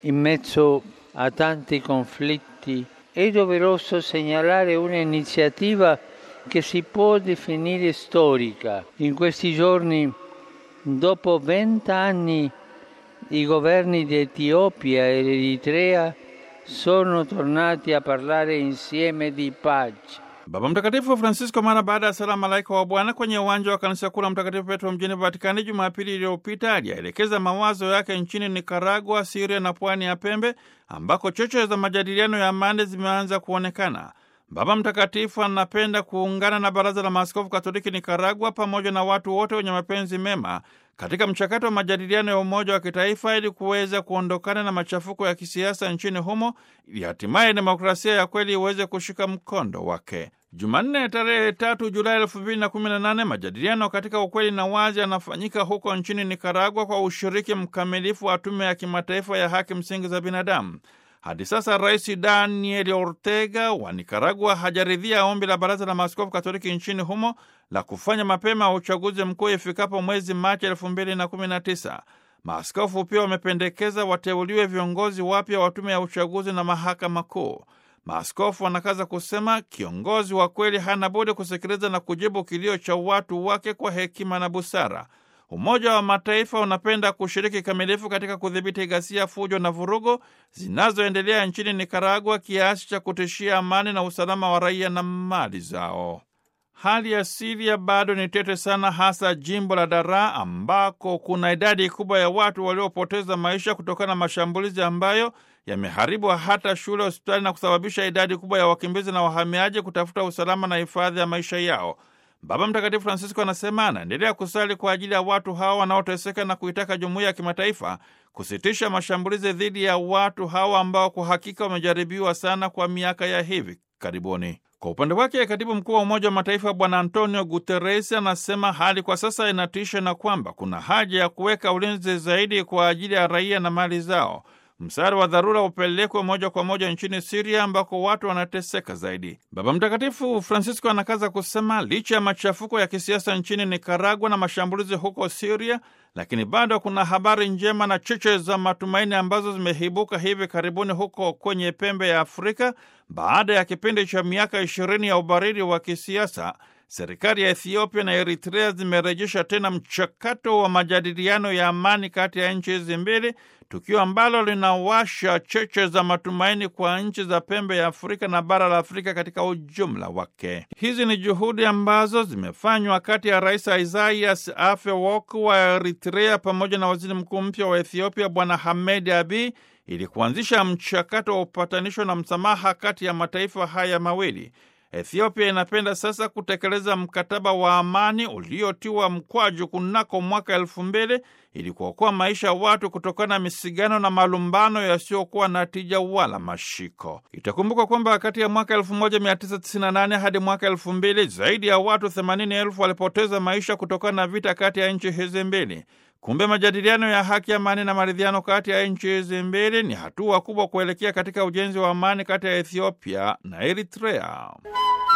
In mezzo a tanti conflitti è doveroso segnalare un'iniziativa che si può definire storica. In questi giorni, dopo vent'anni, i governi di Etiopia e Eritrea sono tornati a parlare insieme di pace. Baba Mtakatifu Francisco mara baada ya sala malaika wa Bwana kwenye uwanja wa kanisa kuu la Mtakatifu Petro mjini Vatikani Jumapili iliyopita aliyaelekeza mawazo yake nchini Nikaragua, Siria na pwani ya Pembe ambako choche za majadiliano ya amani zimeanza kuonekana. Baba Mtakatifu anapenda kuungana na Baraza la Maaskofu Katoliki Nikaragua pamoja na watu wote wenye mapenzi mema katika mchakato wa majadiliano ya umoja wa kitaifa ili kuweza kuondokana na machafuko ya kisiasa nchini humo ili hatimaye demokrasia ya kweli iweze kushika mkondo wake. Jumanne tarehe tatu Julai elfu mbili na kumi na nane majadiliano katika ukweli na wazi yanafanyika huko nchini Nikaragua kwa ushiriki mkamilifu wa Tume ya Kimataifa ya Haki Msingi za Binadamu. Hadi sasa Rais Daniel Ortega wa Nikaragua hajaridhia ombi la Baraza la Maaskofu Katoliki nchini humo la kufanya mapema uchaguzi mkuu ifikapo mwezi Machi elfu mbili na kumi na tisa. Maaskofu pia wamependekeza wateuliwe viongozi wapya wa tume ya uchaguzi na mahakama kuu. Maaskofu wanakaza kusema kiongozi wa kweli hana budi kusikiliza na kujibu kilio cha watu wake kwa hekima na busara. Umoja wa Mataifa unapenda kushiriki kikamilifu katika kudhibiti ghasia, fujo na vurugu zinazoendelea nchini Nikaragua kiasi cha kutishia amani na usalama wa raia na mali zao. Hali ya Siria bado ni tete sana, hasa jimbo la Daraa ambako kuna idadi kubwa ya watu waliopoteza maisha kutokana na mashambulizi ambayo yameharibu hata shule, hospitali na kusababisha idadi kubwa ya wakimbizi na wahamiaji kutafuta usalama na hifadhi ya maisha yao. Baba Mtakatifu Francisco anasema anaendelea kusali kwa ajili ya watu hawa wanaoteseka na kuitaka jumuiya ya kimataifa kusitisha mashambulizi dhidi ya watu hawa ambao kwa hakika wamejaribiwa sana kwa miaka ya hivi karibuni. Kwa upande wake, katibu mkuu wa Umoja wa Mataifa Bwana Antonio Guterres anasema hali kwa sasa inatisha na kwamba kuna haja ya kuweka ulinzi zaidi kwa ajili ya raia na mali zao. Msaada wa dharura upelekwe moja kwa moja nchini Siria ambako watu wanateseka zaidi. Baba Mtakatifu Francisco anakaza kusema licha ya machafuko ya kisiasa nchini Nikaragua na mashambulizi huko Siria, lakini bado kuna habari njema na cheche za matumaini ambazo zimeibuka hivi karibuni huko kwenye pembe ya Afrika baada ya kipindi cha miaka ishirini ya ubaridi wa kisiasa. Serikali ya Ethiopia na Eritrea zimerejesha tena mchakato wa majadiliano ya amani kati ya nchi hizi mbili, tukio ambalo linawasha cheche za matumaini kwa nchi za pembe ya Afrika na bara la Afrika katika ujumla wake. Hizi ni juhudi ambazo zimefanywa kati ya Rais Isaias Afwerki wa Eritrea pamoja na waziri mkuu mpya wa Ethiopia Bwana Hamed Abiy ili kuanzisha mchakato wa upatanisho na msamaha kati ya mataifa haya mawili. Ethiopia inapenda sasa kutekeleza mkataba wa amani uliotiwa mkwaju kunako mwaka elfu mbili ili kuokoa maisha ya watu kutokana na misigano na malumbano yasiyokuwa na tija wala mashiko. Itakumbuka kwamba kati ya mwaka 1998 hadi mwaka elfu mbili zaidi ya watu 80,000 walipoteza maisha kutokana na vita kati ya nchi hizi mbili. Kumbe majadiliano ya haki, amani na maridhiano kati ya nchi hizi mbili ni hatua kubwa kuelekea katika ujenzi wa amani kati ya Ethiopia na Eritrea.